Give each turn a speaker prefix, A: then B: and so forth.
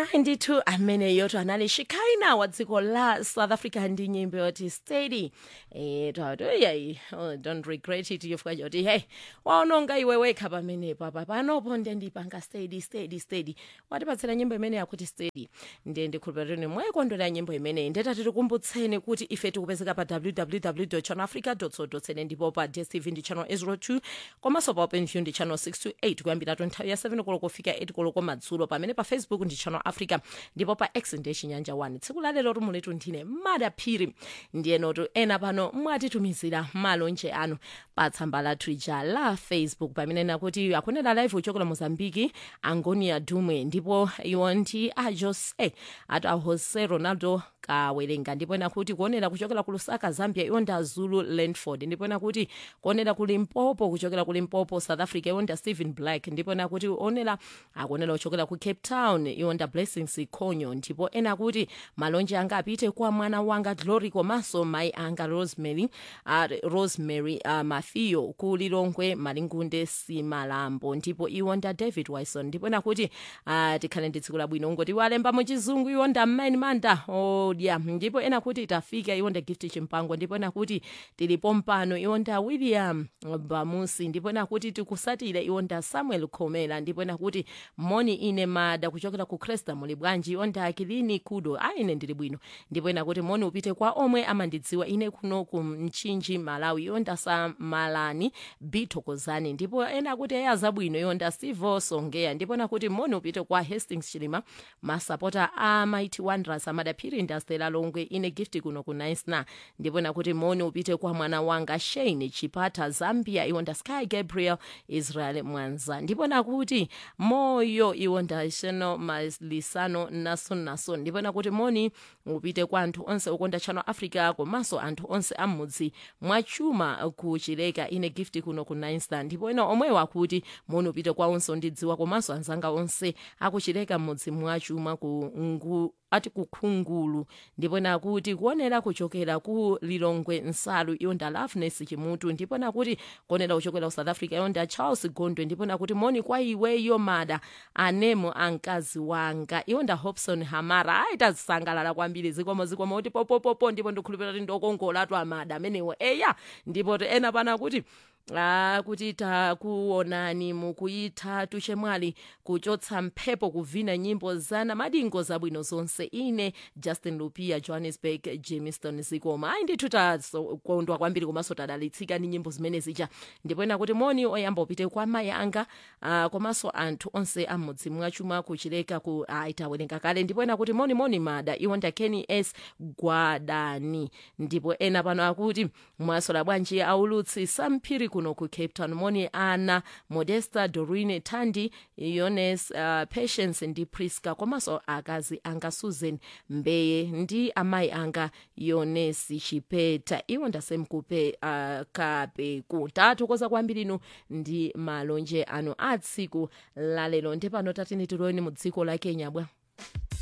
A: hayi ndithu amene yoto anali shikaina wa dziko la south africa ndi nyimbo yoti steady eh twati yayi oh, don't regret it yofika choti hey waononga iwe wekha pamene papa panopo ndiye ndipanga steady steady steady watipatsira nyimbo imene yakuti steady ndiye ndikhulupirira mwayikondwera nyimbo imeneyi ndetati tikumbutseni kuti ife tikupezeka pa www channelafrica co za ndipo pa dstv ndi channel 02 komanso pa openview ndi channel 628 kuyambira nthawi ya 7 koloko kufika 8 koloko madzulo pamene pa facebook ndi channel africa ndipo pa x ndi chinyanja 1 tsiku lalero tumuletu ndine madaphiri ndiyenotu ena pano mwatitumizira malonje anu pa tsamba lathu ija la facebook pamene nakuti akunena live uchokera mozambiki angonia dumwe ndipo iwo ndi a jose ati a jose ronaldo kawerenga ndipo nakuti kuonera kuchokera ku lusaka zambia iwo ndi azulu landford ndipo nakuti kuonera ku limpopo kuchokera ku limpopo south africa iwo ndi stephen black ndipo nakuti onera akuonera kuchokera ku cape town iwo ndi blessings khonyo ndipo ena akuti malonje anga apite kwa mwana wanga glory komanso mayi anga rosemary uh, rosemary uh, mafiyo ku lilongwe malingunde simalambo ndipo iwo nda david wison ndipo nakuti uh, tikhale ndi tsiku labwino ngoti walemba muchizungu iwo nda mmaini manda odya ndipo ena kuti tafika iwo nda gift chimpango ndipo nakuti tilipo mpano iwo nda william bamusi ndipo nakuti tikusatira iwo nda samuel khomera ndipo nakuti moni ine mada kuchokera ku cresta muli bwanji iwo nda akilini kudo a ine ndili bwino ndipo nakuti moni upite kwa omwe amandidziwa ine kuno ku mchinji malawi iwo nda samalani bithokozani ndipo ena kuti eya zabwino iwo nda sivo songeya ndipo nakuti moni upite kwa hastings chilima masapota a mighty wanderers amadaphiri nda stela longwe ine gift kuno ku naisna ndipo nakuti moni upite kwa mwana wanga shane chipata zambia iwo nda sky gabriel israel mwanza ndipo nakuti moyo iwo nda sheno malisano nason nason ndipo nakuti moni upite kwa anthu onse okonda channel africa komanso anthu onse amudzi mwachuma kuchileka ine gift kuno ku nainsta ndipo ena omwewa akuti moni upite kwa onse ondidziwa komanso anzanga onse akuchileka mudzi mwachuma ku ngu ati kukhungulu ndipo nakuti kuonera kuchokera ku lilongwe nsalu iyo nda loveness chimutu ndipo nakuti kuonera kuchokera ku south africa iyo nda charles gondwe ndipo nakuti moni kwa iweyo mada anemo amkazi wanga iyo nda hobson hamara aitazisangalala kwambiri zikomo zikomo kuti popopopo ndipo ndikhulupirira kuti ndokongolatu amada amenewo eya ndipo ena pana kuti Ah, kuti takuonani mukuyitha chemwali kuchotsa mphepo kuvina nyimbo zana madingo zabwino zonse ine justin lupia johannesburg jamestown zikoma ayi ndithu takondwa kwambiri komanso tadalitsika ndi nyimbo zimene zija ndipo ena kuti moni oyamba upite kwa mayi anga ah, komanso anthu onse amudzi mwachuma kuchileka ku ah, itawerenga kale ndipo ena kuti moni moni mada iwo nda kenny s gwadani ndipo ena pano akuti mwasola bwanji aulutsi samphiri kuno ku cape town moni ana modesta dorine tandi yones uh, patience ndi priska komanso akazi anga susan mbeye ndi amayi anga yonesi chipeta iwo ndasemkupe uh, kapeku tathokoza kwambiri inu ndi malonje anu a tsiku lalero ndi pano tatini tiloweni mu dziko la kenya bwa